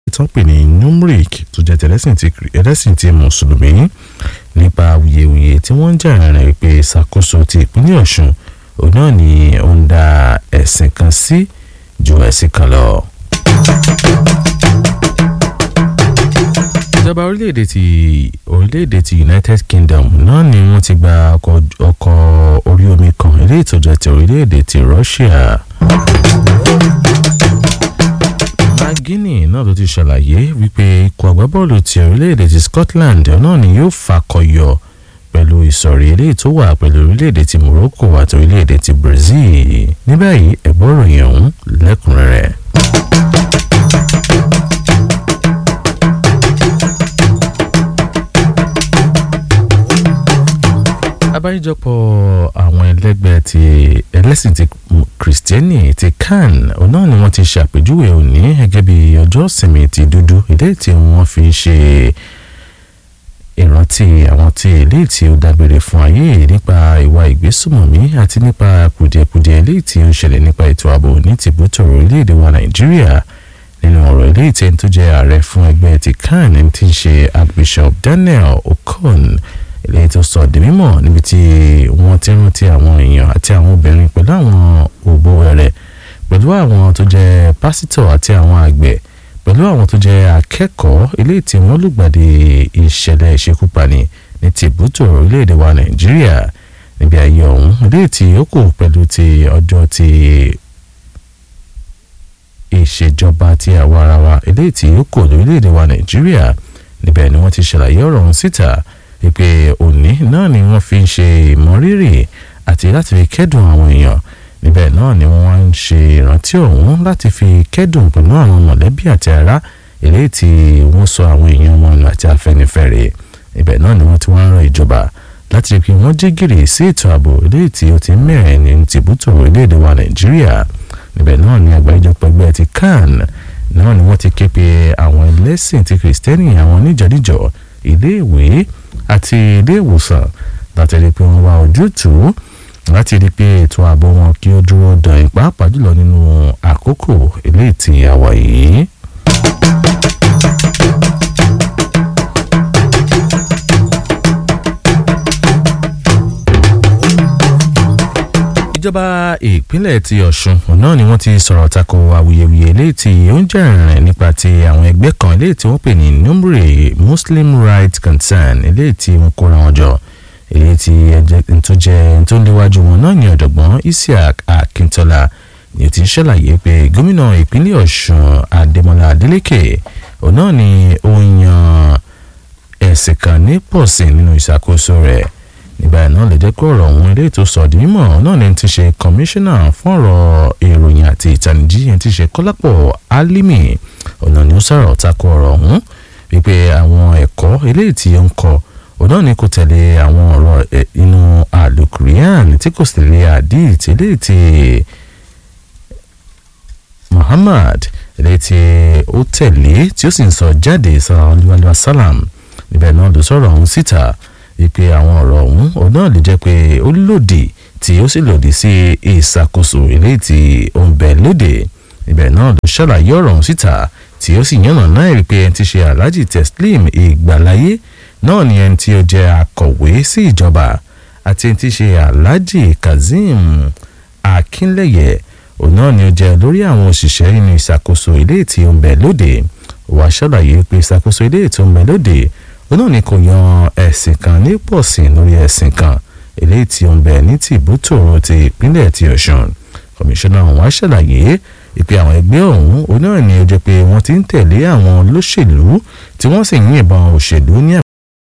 tó ń pè ní numeric tó jẹ́ tẹ̀lẹ́sìn ti ẹlẹ́sìn ti mùsùlùmí nípa awuyewuye tí wọ́n ń jà rìn pé ìṣàkóso ti ìpínlẹ̀ ọ̀ṣun òun náà ni ó ń da ẹ̀sìn kan sí ju ẹ̀sìn kan lọ. ìjọba orílẹ̀-èdè ti orílẹ̀-èdè ti united kingdom náà ni wọ́n ti gba ọkọ̀ orí omi kan eléyìí tó jẹ́ ti orílẹ̀-èdè ti russia. Guinea náà ló ti ṣàlàyé wípé ikọ̀ agbábọ́ọ̀lù ti orílẹ̀-èdè ti Scotland náà ni yóò fakọyọ pẹ̀lú ìsọ̀rí eléyìí tó wà pẹ̀lú orílẹ̀-èdè ti Morocco àti orílẹ̀-èdè ti Brazil ní báyìí ẹ̀gbọ́n ròyìn ọ̀hún lẹ́kùnrẹ́rẹ́. abájọpọ̀ àwọn ẹlẹ́gbẹ́ ti ẹlẹ́sìn ti kìrìsìtẹ́nì ti kan náà ni wọ́n ti ṣàpèjúwe òní gẹ́gẹ́ bí ọjọ́ ìsinmi ti dúdú ilé tí wọ́n fi ṣe ìrántí àwọn tí ilé tí ó dágbére fún ayé nípa ìwà ìgbésùmọ̀mí àti nípa kùdìẹ̀kudiẹ ilé tí ó ṣẹlẹ̀ nípa ètò ààbò ní tìbútò orílẹ̀-èdè wa nàìjíríà nínú ọ̀rọ̀ ilé tí ẹni tó jẹ́ ààrẹ fún ẹgbẹ́ ti kan ẹni tí ń ṣe archbishop daniel okon ilé tó sọ di mímọ̀ níbi tí wọ́n ti rántí àwọn èèyàn àti àwọn obìnrin pẹ̀lú àwọn òbó rẹ̀ pẹ̀lú àwọn tó jẹ́ pásítọ̀ àti àwọn àgbẹ̀ pẹ̀lú àwọn tó jẹ́ akẹ́kọ̀ọ́ ilé tí wọ́n lùgbàdì ìṣẹ̀lẹ̀ ìṣekúpani ní tìbútò orílẹ̀-èdè wa nàìjíríà níbi ayé ọ̀hún ilé tí ó kù pẹ̀lú ti ọjọ́ ti ìṣèjọba ti àwa ara wa ilé tí ó kù lórílẹ̀-èdè wa nàìjíríà níbẹ̀ ni wọ́n ti ṣàlàyé ọ̀rọ̀ ọ̀hún síta wípé òní náà ni wọ́n fi ń ṣe ìmọrírì àti láti fi kẹ́dùn àwọn èèyàn níbẹ̀ náà ni wọ́n ń ṣe ìrántí ọ̀hún láti fi kẹ́dùn pẹ̀lú àwọn mọ̀lẹ́bí àti ará eléyìí tí wọ́n sọ àwọn èèyàn wọn nù àti afẹ́nifẹ́re ibẹ̀ náà ni wọ́n ti wá ń ran ìjọba láti rí i pé wọ́n jí gìrì sí ètò ààbò eléyìí tí ó ti ń mẹ́rin ní tìbútò orílẹ̀-èdè wa nàìjíríà níbẹ̀ náà ni àgbáríjọpọ̀ ẹgbẹ́ ti kan náà ni wọ́n ti ké pe àwọn ẹlẹ́sìn ti kìrìsìtẹ́nì àwọn oníjọ́díjọ́ iléèwé àti ilé ìwòsàn láti rí i pé wọ́n wá ojútùú láti rí i pé ètò ààbò wọn kí ó dúró dàn pàápàá jùlọ nínú àkókò eléyìí tí a wà yìí. ìjọba ìpínlẹ̀ ti ọ̀ṣun náà ni wọ́n ti sọ̀rọ̀ tako awuyewuye eléyìí tí ó ń jà rìn nípa ti àwọn ẹgbẹ́ kan eléyìí tí wọ́n pè ní numre muslim rights concern eléyìí tí wọ́n kóra wọn jọ èyí tí tó jẹ́ tó ń léwájú wọn náà ní ọ̀dọ̀gbọ́n isiaq akintola ni ó ti ṣàlàyé pé gómìnà ìpínlẹ̀ ọ̀ṣun adémọlá adélèké òun náà ni ó yan ẹ̀sìn kan ní pọ̀sìn nínú ìṣàkóso rẹ̀ nígbà náà lè jẹ́ pé ọ̀rọ̀ ọ̀hún ilé ètò sọ di mímọ̀ náà ni ti ṣe kọmíṣánná fún ọ̀rọ̀ ìròyìn àti ìtànìjí ẹni ti ṣe kọ́lápọ̀ álímì ọ̀nà ni ó sọ̀rọ̀ tako ọ̀rọ̀ ọ̀hún wípé àwọn ẹ̀kọ́ eléyìí tí ó ń kọ òun náà ni kò tẹ̀lé àwọn ọ̀rọ̀ inú àlùkùrìyàn tí kò sì tẹ̀lé àdìt eléyìí tí Muhammad eléyìí tí ó tẹ̀lé tí ó sì ń sọ jáde sallallahu alaihi wasallam níbẹ̀ náà ló sọ̀rọ̀ ọ̀hún síta wípé àwọn ọ̀rọ̀ ọ̀hún òun náà lè jẹ́ pé ó lòdì tí ó sì lòdì sí ìṣàkóso eléyìí tí ó ń bẹ lóde ibẹ̀ náà ló ṣàlàyé ọ̀rọ̀ ọ̀hún síta tí ó sì yànnà náà rí pé ẹni tí ṣe alhaji teslim ìgbàláyé náà ni ẹni tí ó jẹ́ akọ̀wé sí ìjọba àti ẹni tí ṣe alhaji kazeem akínlẹ̀yẹ òun náà ni ó jẹ́ lórí àwọn òṣìṣẹ́ nínú ìṣàkóso eléyìí tí ó ń bẹ lóde wàá ṣàlàyé pé ìṣàkóso eléyìí tó ń bẹ lóde òun náà ni kò yan ẹ̀sìn kan ní pọ̀sìn lórí ẹ̀sìn kan eléyìí tí ó ń bẹ ní tìbútòrò ti ìpínlẹ̀ ti ọ̀ṣun kọmíṣánná ọ̀hún wá ṣàlàyé ìpè àwọn ẹgbẹ́ ọ̀hún òun náà ni ó jẹ́ pé wọ́n ti ń tẹ̀lé àwọn olóṣèlú tí wọ́n sì ń yìnbọn òṣèlú ní